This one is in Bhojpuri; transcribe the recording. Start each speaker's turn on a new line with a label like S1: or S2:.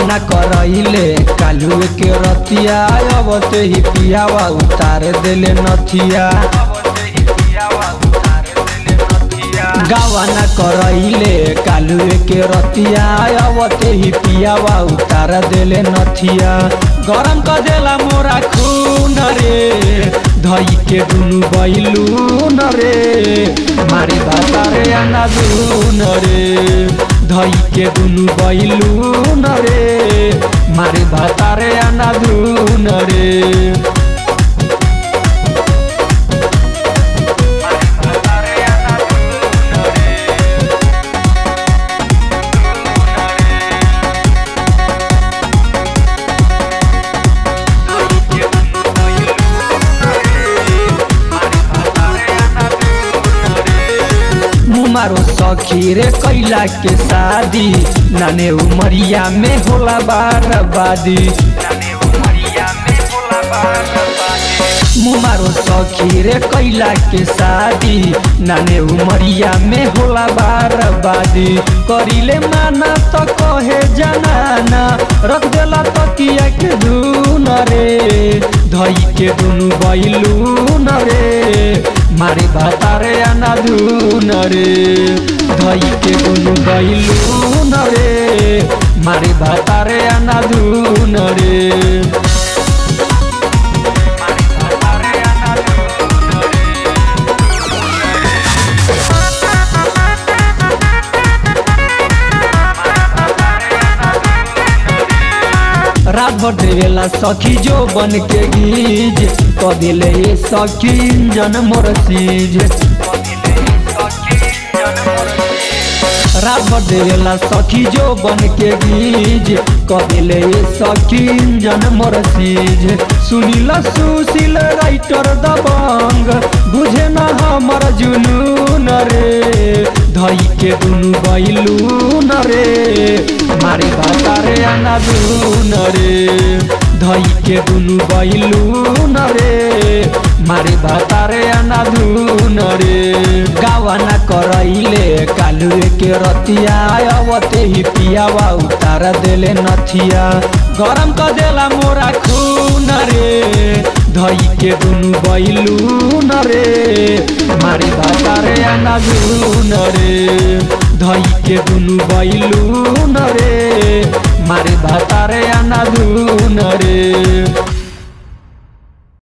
S1: गावना करैले कालू के रतिया अबते ही पियावा उतार देले नथिया गावना करैले कालू के रतिया अबते ही पियावा उतार देले नथिया गरम क देला मोरा खून रे धई के दुनु बैलून रे मारे बातारे आना दून रे धई के दुनु बैलून रे मारे बातारे आना दून रे मारो सखी रे कैला के शादी नाने उमरिया में होला बारबादी मुमारो सखी रे कैला के शादी नाने उमरिया में होला बारबादी करिले माना तो कहे जनाना रख देला तकिया के धुन रे धई के दुनु बैलून रे मारे भातारे आना धुन रे धई के दुनु बैलून रे मारे भातारे आना धुन रे रात भर देवेला सखी जो बन के गीज क दिले ये सखी इंजन मोर सीज रात भर देवेला सखी जो बन के गीज क दिले ये सखी इंजन मोर सीज सुनील सुशील राइटर दबंग बुझे न हमर जुनून रे धई के दुनु बैलून रे मारे बातारे आना दून रे धई के दुनु बैलून रे मारे बातारे आना दून रे गावना करैले कालू के रतिया अवते ही पियावा उतार देले नथिया गरम क देला मोरा खून रे धई के दुनु बैलून रे मारे बातारे आना दून रे धई के दुनु बैलून रे मारे भातारे आना दून रे